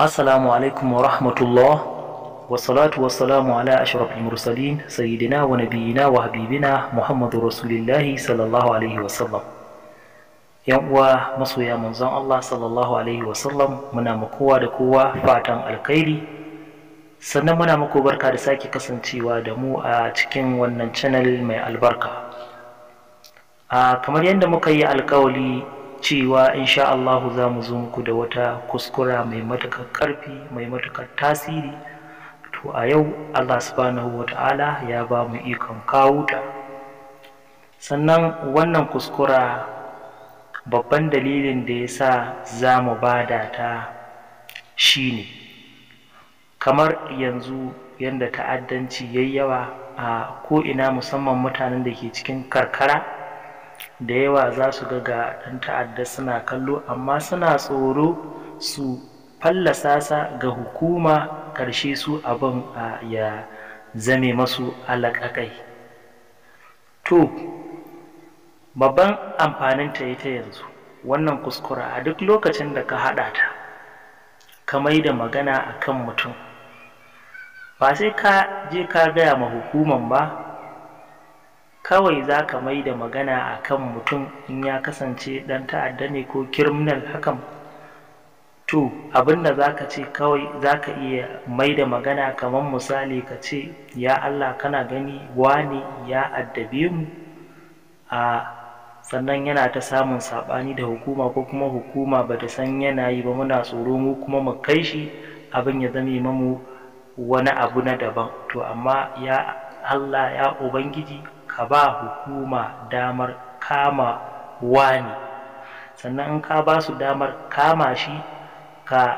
Assalamu alaikum wa rahmatullah wa salatu wa salamu ala ashrafil mursalin sayyidina wa nabiyina wa habibina Muhammadu Rasulillahi sallallahu alaihi wa sallam. Yan uwa masoya manzon Allah sallallahu alaihi wa sallam muna ma kowa da kowa fatan alkhairi sannan muna muku barka da sake kasancewa da mu a cikin wannan channel mai albarka. A kamar yadda muka yi alkawali cewa insha Allahu za mu zo muku da wata kuskura mai matuƙar ƙarfi mai matuƙar tasiri to a yau Allah subhanahu wa ta'ala ya ba mu ikon kawo ta sannan wannan kuskura babban dalilin da ya sa za mu bada ta shine kamar yanzu yadda ta'addanci yayi yawa a ko'ina musamman mutanen da ke cikin karkara da yawa za su ga ga ɗan ta'adda suna kallo amma suna tsoro su fallasa sa ga hukuma ƙarshe su abin ya zame masu alaƙaƙai to babban amfaninta ita yanzu wannan kuskura a duk lokacin da ka haɗa ta ka mai da magana a kan mutum ba sai ka je ka gaya ma hukuman ba kawai za ka mai da magana a kan mutum in ya kasance ɗan ta'adda ne ko kirminal hakan to abinda za ka ce kawai za ka iya mai da magana kamar misali ka ce ya Allah kana gani wane ya addabe mu a sannan yana ta samun saɓani da hukuma ko kuma hukuma ba ta san yana yi ba muna tsoro mu kuma mu kai shi abin ya zame mamu wani abu na daban to amma ya Allah ya Ubangiji ka ba hukuma damar kama wani sannan in ka ba su damar kama shi ka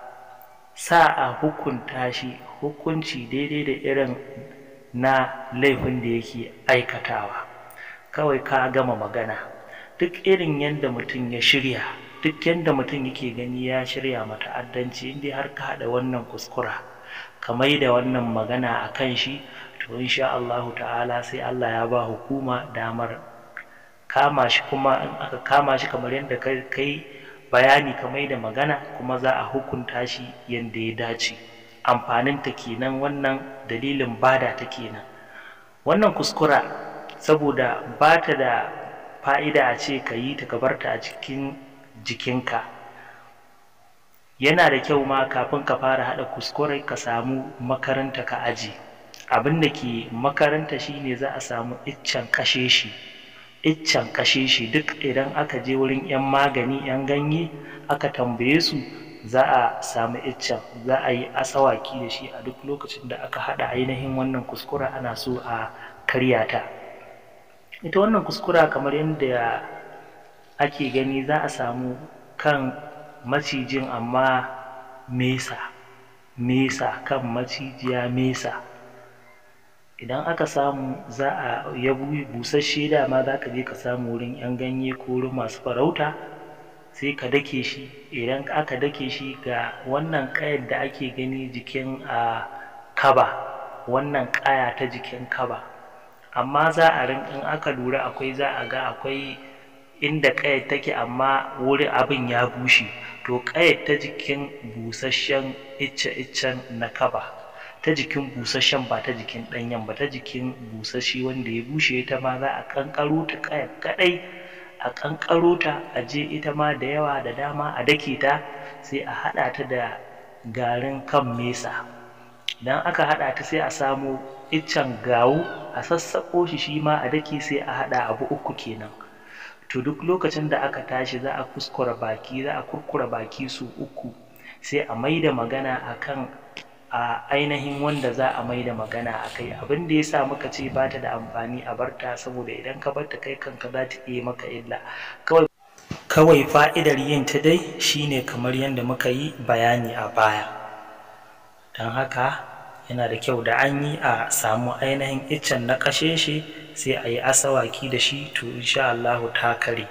sa a hukunta shi hukunci daidai da irin na laifin da yake aikatawa kawai ka gama magana duk irin yadda mutum ya shirya duk yadda mutum yake gani ya shirya mata'addanci inda har ka haɗa wannan kuskura ka mai da wannan magana a kan shi to insha Allahu ta'ala sai Allah ya ba hukuma damar kama shi kuma in aka kama shi kamar yadda kai bayani ka mai da magana kuma za a hukunta shi yadda ya dace amfanin ta kenan wannan dalilin bada ta kenan wannan kuskura saboda ba ta da fa'ida a ce ka yi ta barta a cikin jikinka yana da kyau ma kafin ka fara haɗa kuskurai ka samu makaranta ka aji abin da ke makaranta shine za a samu iccen kashe shi iccen kashe shi duk idan aka je wurin 'yan magani 'yan ganye aka tambaye su za a samu iccen za a yi asawaki da shi a duk lokacin da aka haɗa ainihin wannan kuskura ana so a karya ta ita wannan kuskura kamar yadda ake gani za a samu kan macijin amma mesa mesa kan macijiya mesa idan aka samu za a ya busasshe dama za ka je ka samu wurin 'yan ganye ko wurin masu farauta sai ka dake shi idan aka dake shi ga wannan ƙayar da ake gani jikin a kaba wannan ƙaya ta jikin kaba amma za a rin in aka lura akwai za a ga akwai inda ƙayar take amma wurin abin ya bushe to ƙayar ta jikin busasshen icce-iccen na kaba ta jikin busasshen ba ta jikin ɗanyen ba ta jikin busasshe wanda ya bushe ita ma za a ƙanƙaro ta ƙayar kaɗai a ƙanƙaro ta a je ita ma da yawa da dama a dake ta sai a haɗa ta da garin kan mesa idan aka haɗa ta sai a samo iccen gawo a sassaƙo shi shi ma a dake sai a haɗa abu uku kenan to duk lokacin da aka tashi za a kuskura baki za a kurkura baki su uku sai a mai da magana akan a ainihin wanda za a mai da magana a kai abin da ya sa muka ce ba ta da amfani a barta saboda idan ka barta kai kanka za ta iya maka illa kawai kawai fa'idar yin ta dai shine kamar yadda muka yi bayani a baya don haka yana da kyau da an yi a samu ainihin iccen na kashe shi sai a yi asawaki da shi to insha Allahu ta kare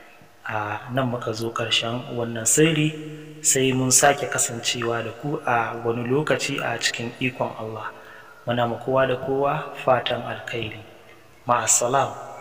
a nan muka zo ƙarshen wannan sirri sai mun sake kasancewa da ku a wani lokaci a cikin ikon Allah muna ma kowa da kowa fatan alkhairi ma'assalam